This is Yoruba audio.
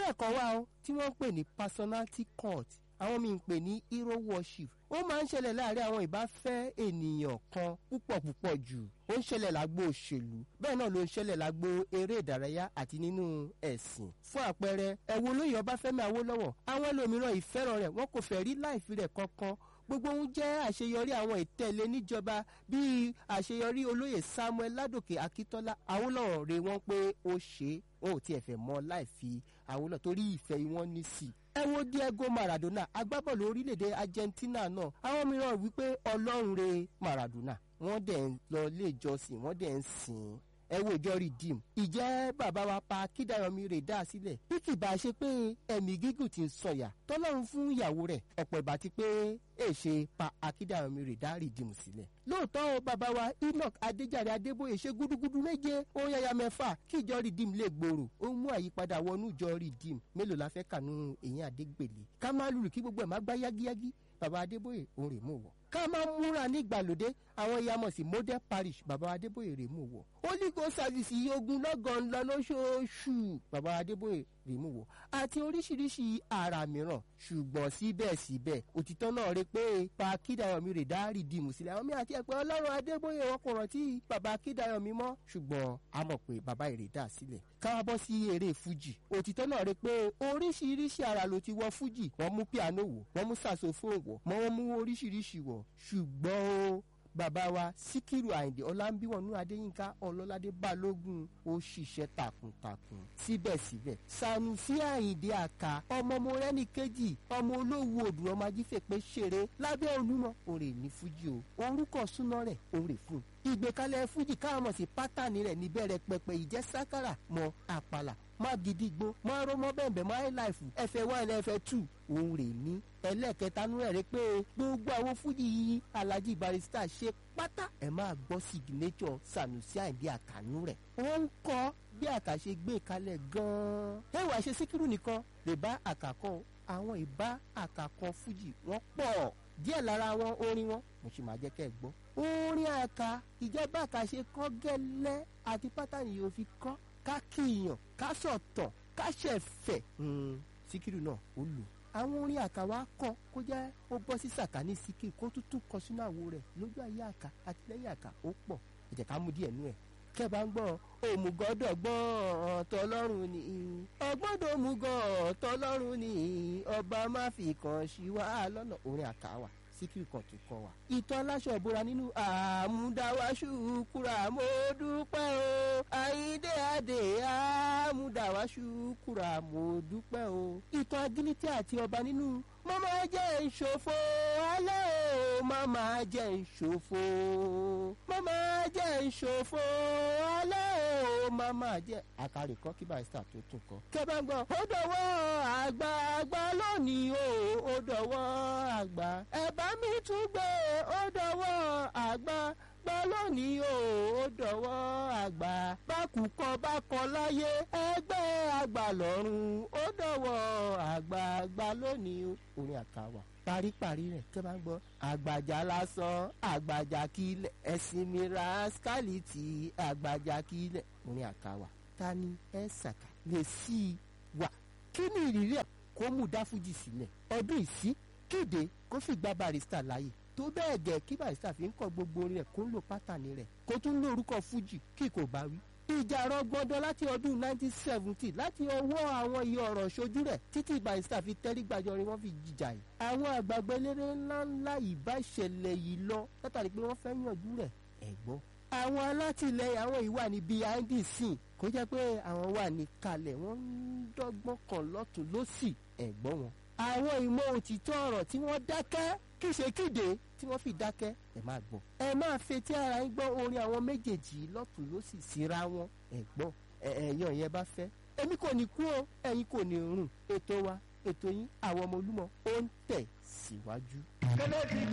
iṣẹ́ kan wà ó tí wọ́n ń pè ní personality cult àwọn míì ń pè ní hero worship ó máa ń ṣẹlẹ̀ láàrin àwọn ìbáfẹ́ ènìyàn kan púpọ̀ púpọ̀ jù ó ń ṣẹlẹ̀ lágbo òṣèlú bẹ́ẹ̀ náà ló ń ṣẹlẹ̀ lágbo eré ìdárayá àti nínú ẹ̀sìn fún àpẹẹrẹ ẹ̀wọ̀n olóyè ọbáfẹ́mi awólọ́wọ̀ àwọn ẹlòmíràn ìfẹ́ràn rẹ̀ wọn kò fẹ́ rí láìfi rẹ̀ kankan gbogbo ohun jẹ́ àṣeyọrí àwọn ìtẹ̀lé níjọba bíi àṣeyọrí olóyè samuel ládòkè akíntọ́lá awólọ́wọ̀ rè wọ́n pé ó ṣe é wọn ò tiẹ̀ fẹ́ mọ́ láì fi awólọ́wọ̀ torí ìfẹ́ wọn ní sí i ẹ wo diego maradona agbábọ́ọ̀lù orílẹ̀-èdè argentina náà àwọn mìíràn wípé ọlọ́run re maradona wọ́n dẹ̀ ń lọ ilé ìjọsìn wọ́n dẹ̀ ń sìn ín ẹ wo ìjọ redeem ìjẹ́ bàbá wa pa kídàyọmí rè dá sílẹ̀ bí kì bá ṣe pé ẹ̀mí gígùn ti ń sọ̀yà tọ́lọ́run fún ìyàwó rẹ̀ ọ̀pọ̀ ìbá ti pé èṣe pa akídàyọmí rè dá redeem sílẹ̀ lóòótọ́ o bàbá wa enoch adéjàre adébóyè ṣe gúdúgúdú méje ó yáya mẹ́fà kí ìjọ redeem lè gbòòrò ó mú àyípadà wọnú ìjọ redeem mélòó la fẹ́ kànú èyí àdégbèlé ká má lùlù kí gbogbo ẹ̀ má gbá yágíyágí bàbá adébóyè òun rè mú wọ̀ ká máa múra nígbàlódé àwọn ìyàmọ̀ sí model parish bàbá adébóyè rè mú wọ̀ holy ghost service yìí ogun lọ́gàn lọ lóṣooṣù bàbá adébóyè rè mú wọ̀ àti oríṣiríṣi àrà mìíràn ṣùgbọ́n síbẹ̀síbẹ̀ òtítọ́ náà rí pé pa kídàyọ̀mí rè dá rìdìmù sílẹ̀ àwọn mi àti ẹ̀pẹ́ ọlọ́run adébóyè wọn kò rántí bàbá kídàyọ̀mí mọ́ ṣùgbọ́n a mọ̀ pé bàbá èrè dà sílẹ̀ káwá bọ́ sí eré fújì òtítọ́ náà rí pé oríṣiríṣi àrà ló ti wọ fújì wọ́n mú piano wọ̀ wọ́n mú saxophone wọ̀ wọ́n mú oríṣiríṣi wọ̀ ṣùgbọ́n o bàbá wa síkírù àyìndé ọlámbíwọnú adéyínká ọlọ́ládé balógun ó ṣiṣẹ́ takuntakun síbẹ̀síbẹ̀ sanusi àyìndé àká ọmọ mọ́rẹ́nì kejì ọmọ olówó odò ọmọ ajífẹ́pẹ́ ṣeré lábẹ́ olúmọ òrè ní fújì o orúkọ súná rẹ̀ òrè fún un ìgbékalẹ̀ fújì káàmọ̀ sí pátánì rẹ̀ níbẹ̀rẹ̀ pẹpẹ ìjẹ́ sákàrà mọ àpàlà má gidigbo má rómọ bẹ̀m̀bẹ̀ má highlife ẹ̀fẹ̀ one ẹ̀fẹ̀ two òun rè ní ẹlẹ́ẹ̀kẹta nú ẹ̀ rí pé gbogbo àwọn fújì yìí alhaji barista ṣe pátá ẹ̀ máa gbọ́ signature sanusi àìdí àkànú rẹ̀ wọ́n ń kọ́ bí àkàṣe gbé kalẹ̀ gan-an ẹ̀wà ṣe síkírù nìkan lè bá àkàkọ́ àwọn ìbá àkàkọ́ fújì wọ́n pọ̀ díẹ̀ lára wọn orin wọn mo sì máa jẹ́ kẹ́ ẹ gbọ́ orin àka ìjọba àkàṣe kọ́ gẹ́lẹ́ àti pátánì yóò fi kọ́ ká kíyàn ká sọ̀tọ̀ ká ṣẹ̀fẹ̀ síkírù náà ó lù àwọn orin àká wa kọ kó jẹ́ ó bọ́ sí sàkání síkírù kó tútù kọ sínú àwo rẹ̀ lójú ayé àká àti lẹ́yìn àká ó pọ̀ ẹ jẹ́ ká mú díẹ̀ nú ẹ̀ kẹ́bà ń gbọ́ òmùgọ́dọ̀ gbọ́n tọlọ́run ni ọgbọ́dọ̀ òmùgọ̀ tọlọ́run ni ọba má fi kàn sí wa lọ́nà orin àká wa síkírù kan tó kọ wa. ìtọ́ aláṣọ ìbora nínú àmúdáwáṣú kúra mo dúpẹ́ o àyíndé àdè àmúdáwáṣú kúra mo dúpẹ́ o. ìtọ́ agilítì àti ọba nínú mama jẹ́ ìṣòfò alẹ́ o mama jẹ́ ìṣòfò mama jẹ́ ìṣòfò alẹ́ o mama jẹ́ àkàrè kọ́ kí barista tó tún kọ́. kẹ́bàgbọ́ ó dọ̀wọ́ àgbà àgbà lónìí o ó dọ̀wọ́ àgbà ẹ bá mi tún gbé ó dọ̀wọ́ àgbà gbọ́ lónìí o ó dọ̀wọ́ àgbà bákùkọ bákọ láyé ẹgbẹ́ àgbà lọ́rùn ó dọ̀wọ́ àgbà àgbà lónìí o orin àkàwà paríparí rẹ̀ kẹ́ bá ń gbọ́ àgbàjà lásán àgbàjà kílẹ̀ ẹ̀sìn mi rascality àgbàjà kílẹ̀ orin àkàwà ta ni ẹ ṣàkà lè sí i wà kí ni ìrírí ẹ̀ kó mú dáfújì sílẹ̀ ọdún ìsí kéde kó sì gba barista láàyè tó bẹ́ẹ̀ gẹ̀ kí barista fi ń kọ́ gbogbo orin rẹ̀ kó ń lo pátánì rẹ̀ kó tún lórúkọ fújì kí kò bá wí ìjà rọgbọdọ láti ọdún 1970 láti ọwọ́ àwọn iye ọ̀rọ̀ ṣojú rẹ̀ títí barista fi tẹ́rí gbàjọrin wọ́n fi jìjà yìí. àwọn àgbàgbọ́ eléré ńláńlá ìbá ìṣẹ̀lẹ̀ yìí lọ látàrí pé wọ́n fẹ́ yànjú rẹ̀ ẹ̀gbọ́n. àwọn alátìlẹyìn àwọn ìwà ní behind the scene kó jẹ́ pé àwọn wà ní kalẹ̀ wọ́n ń dọ́gbọ́n kan lọ́tún lọ́sì ẹ̀gbọ́n wọn. àwọn ìmọ̀ òtítọ́ ọ̀rọ̀ tí wọ́n dákẹ́ kí ṣe kéde tí wọ́n fi dákẹ́ ẹ máa gbọ́. ẹ máa fetí ara yín gbọ́ orin àwọn méjèèjì lọ́tún ló sì síra wọn ẹ gbọ́ ẹ̀yàn yẹn bá fẹ́. èmi kò ní kú o ẹ̀yin kò ní rùn ètò wa ètò yín àwọn ọmọ olúmọ ó ń tẹ̀ síwájú.